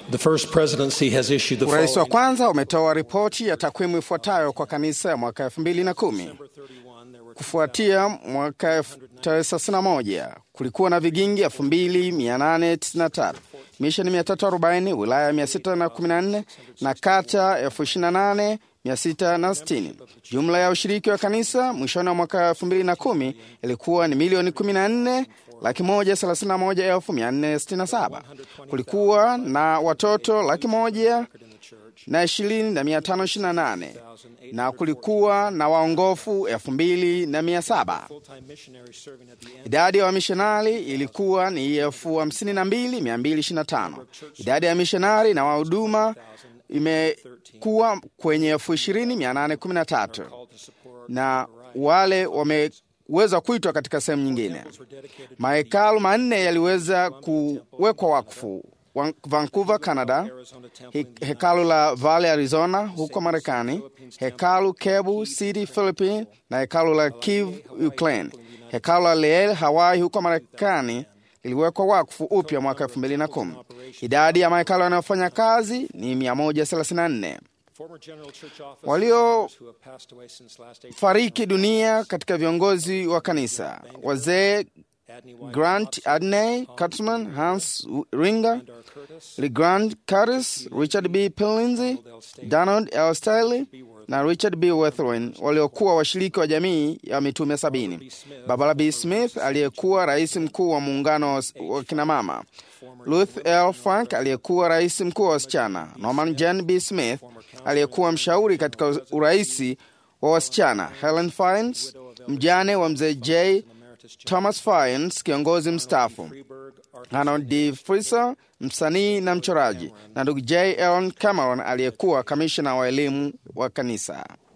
The first presidency has issued the Urais wa following. kwanza umetoa ripoti ya takwimu ifuatayo kwa kanisa ya mwaka 2010. Kufuatia mwaka 1991 kulikuwa na vigingi 2893, misheni 340, wilaya 614 na kata 28660. Jumla ya ushiriki wa kanisa mwishoni wa mwaka 2010 ilikuwa ni milioni 14 laki moja thelathini na moja elfu mia nne sitini na saba. Kulikuwa na watoto laki moja na ishirini na mia tano ishirini na nane na kulikuwa na waongofu elfu mbili na mia saba. Idadi ya wamishonari ilikuwa ni elfu hamsini na mbili mia mbili ishirini na tano. Idadi ya mishonari na wahuduma imekuwa kwenye elfu ishirini mia nane kumi na tatu na wale wameweza kuitwa katika sehemu nyingine. Mahekalu manne yaliweza kuwekwa wakfu Wan- Vancouver, Canada, he, hekalu la Valley, Arizona huko Marekani, hekalu Cebu City, Philippines na hekalu la Kiev, Ukraine. Hekalu la Leel, Hawaii huko Marekani liliwekwa wakfu upya mwaka 2010. Idadi ya mahekalu yanayofanya kazi ni 134. Waliofariki dunia katika viongozi wa kanisa, wazee Grant Adney Katzman, Hans Ringer, Legrand Curtis, Richard B. Pillinzy, Donald L. Staley na Richard B. Wethrin waliokuwa washiriki wa jamii ya mitume sabini. Barbara B. Smith aliyekuwa rais mkuu wa muungano wa wa kinamama, Ruth L. Frank aliyekuwa rais mkuu wa wasichana, Norman Jen B. Smith aliyekuwa mshauri katika uraisi wa wasichana, Helen Fines mjane wa mzee J. Thomas Fines, kiongozi mstaafu, Arnold D. Fraser, msanii na mchoraji, na ndugu J. Ellen Cameron aliyekuwa kamishna wa elimu wa kanisa.